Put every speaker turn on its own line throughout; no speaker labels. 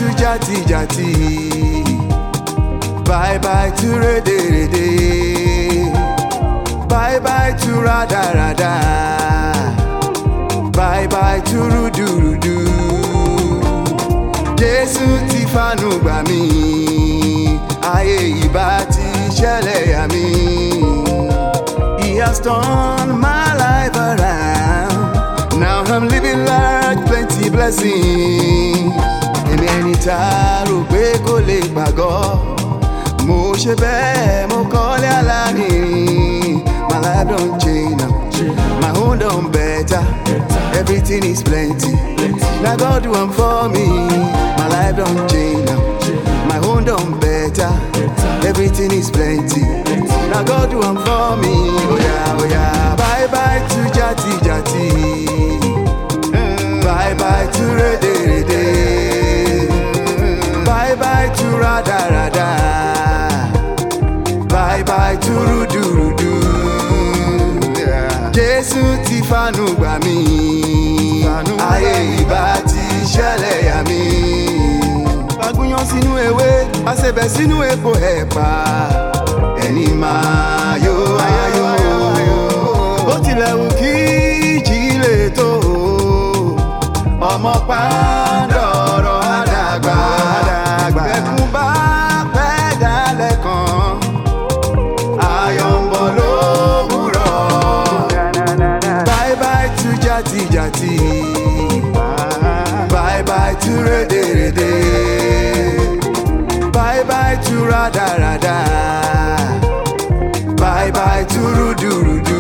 to jàtijàti bye bye to rédèrèdè bye bye to rádaràdà bye bye to rúdurùdu jésù ti fanu gbà mí ayé ìbá ti ṣẹlẹ̀ yà mí. He has turned my life around. Now I'm living large, plenty blessings. Èmi ẹni tá a rò pé kò lè gbàgọ́. Mo ṣe bẹ́ẹ̀, mo kọ́lé alárinrin. My life don change now. My own don better. Everything is plenty. Na God do am for me. My life don change now. My own don better. Everything is plenty. Na God do am for me. Oya oya. Bye bye to jati jati. Bye bye to rede rede. Bye bye to rada rada. Bye bye to rudu rudu. Jésù ti fanu gbà mí. Ayé ìbá ti ṣẹlẹ̀ yà mí. Fagúnyán sínú ewé, àṣebẹ̀ sínú epo ẹ̀pà. Ẹni máa yó ayọ̀ bó tilẹ̀ wù kí ìjì lè tó o. Ọmọ pàǹdọ̀rọ̀ àdàgbà. Bẹ̀kún bá pẹ́ dalẹ̀ kan. Ayọ̀ ń bọ̀ lówùrọ̀. Bye bye to jàtijàti. Bye bye to rédèrèdè. Bye bye to rádaràdà. Bye bye to rúdurùdu.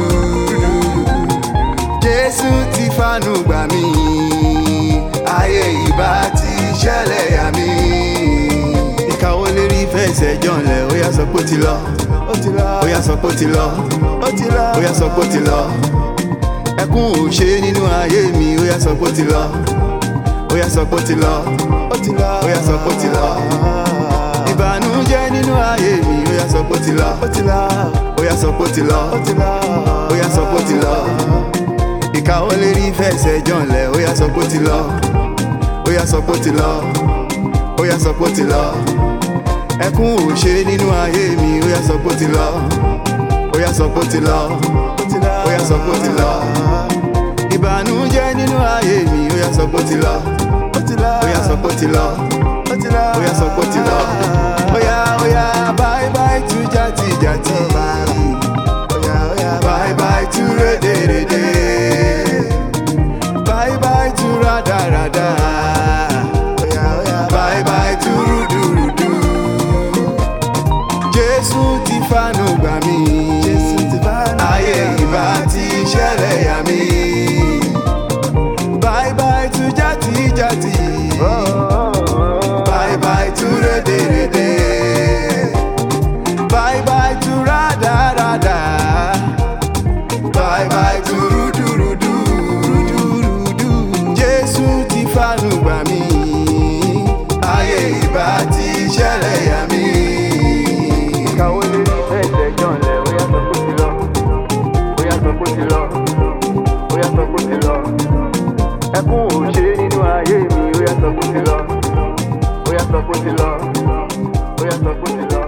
Jésù ti fanu gbà mí. Ayé ìbá ti ṣẹlẹ̀ yà mí. Ìkàwé lérí fẹsẹ̀ jọ̀ǹlẹ̀ ó yá sọ pé ó ti lọ. Ó ti lọ. Ó yá sọ pé ó ti lọ. Ó ti lọ. Ó yá sọ pé ó ti lọ. Ẹkún ò ṣe nínú ayé mi ó yá sọ pé ó ti lọ. Ó yá sọ pé ó ti lọ. Ó ti lọ. Ó yá sọ pé ó ti lọ. Ìbànújẹ́ nínú ayé mi ó yá sọ pé ó ti lọ. Ó ti lọ. Ó yá sọ pé ó ti lọ. Ó ti lọ. Ó yá sọ pé ó ti lọ. Ìka ó lè rí fẹsẹ̀ jọ̀ǹlẹ̀ ó yá sọ pé ó ti lọ. Ó yá sọ pé ó ti lọ. Ó yá sọ pé ó ti lọ. Ẹkún ò ṣe nínú ayé mi ó yá sọ pé ó ti lọ. Ó yá sọ pé ó ti lọ. Ó yá sọ pé ó ti lọ. Ìbànújẹ́ nínú ayé mi ó yá sọ pé ó ti lọ. Ó yá sọ pé ó ti lọ. Ó yá sọ pé ó ti lọ. Ó yá ó yá bye bye to jàtijàti. Bye bye to rédèrèdè. Bye bye to rádaràdà. Bye bye to rúdurùdu. Jésù ti fanu gbà mí. Ayé ìbá ti ṣẹlẹ̀ yà mí. Bye bye to jàtijàti. Bye bye to rédèrèdè. Bye bye to rádaràdà. Bye bye to rúdurùdu. Jésù ti fanu gbà mí. Ayé ìbá ti ṣẹlẹ̀ yà mí. Kàwé lè ní fẹsẹ̀ jọ̀ǹlẹ̀, ó yá sọ pé ó ti lọ. Ó yá sọ pé ó ti lọ. Ó yá sọ pé ó ti lọ. Ẹkún ò ṣe nínú ayé mi, ó yá sọ pé ó ti lọ. Ó yá sọ pé ó ti lọ. Ó yá sọ pé ó ti lọ.